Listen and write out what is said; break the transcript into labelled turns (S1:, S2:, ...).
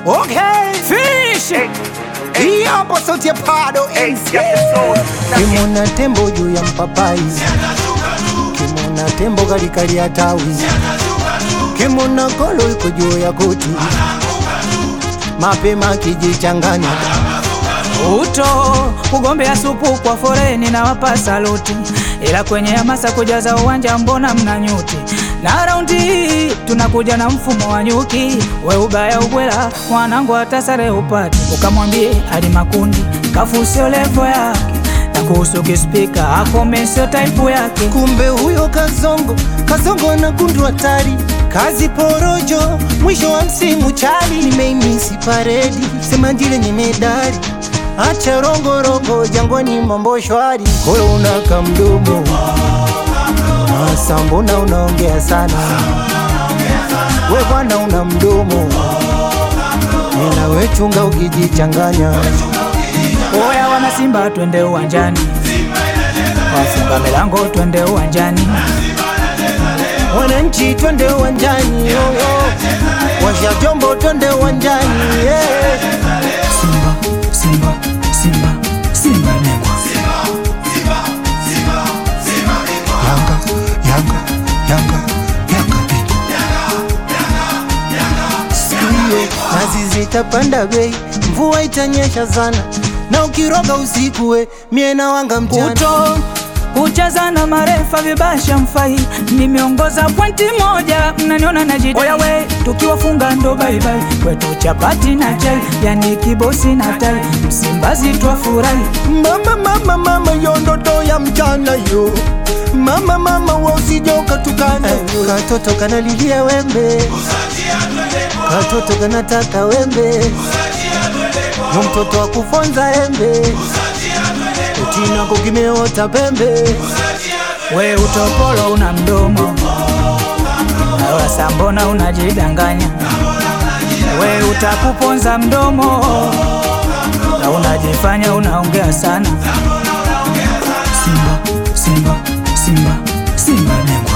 S1: Okay, finish. Hii hapo sauti ya Pado MC.
S2: Kimona tembo juu ya mpapai, kimona tembo kalikali ya tawi, kimona kolo iko juu ya kuti, mapema kijichanganya
S3: Uto kugombea supu kwa foreni na wapa saluti, ila kwenye hamasa kujaza uwanja mbona mna nyuti? Na raundi hii tunakuja na mfumo wa nyuki, we ubaya ubwela mwanangu hata sare upate, ukamwambie hadi makundi kafu sio levo yake, na kuhusu kispika akome sio type yake.
S2: kumbe huyo kazongo kazongo na kundu hatari kazi porojo mwisho wa msimu chali nimeimisi paredi sema ndile nye medali acha rongorongo jangwani mambo shwari koyo unaka mdomo Asa mbona unaongea sana we bwana una mdomo nina wechunga ukijichanganya
S3: Oya wana Simba, twende uwanjani, wafunga milango, twende uwanjani.
S2: wananchi twende uwanjani yoyo washa jombo twende uwanjani yeah.
S3: Simba, Simba, Simba, Simba bingwa.
S2: Yanga, Yanga, Yanga, Yanga bingwa. Siku hiyo nazi zitapanda bei, mvua itanyesha sana, na ukiroga usiku we mie na wanga mchana.
S3: Kuto kucheza na marefa vibasha mfai, nimeongoza pointi moja, mnaniona najidai. Oya we, tukiwafunga ndo baibai, kwetu chapati na chai, yani kibosi na tai, Msimbazi twafurahi.
S2: Mama, mama, mama, yo ndoto ya mchana yo Mama, mama, wa usije ukatukana yo Katoto kanalilia wembe Katoto kanataka wembe Yo mtoto wa kufonza embe Utina kukimeota pembe
S3: We utopolo una mdomo, nawe sambona unajidanganya. We utakuponza mdomo, na unajifanya unaongea sana. Simba, Simba, Simba, Simba bingwa.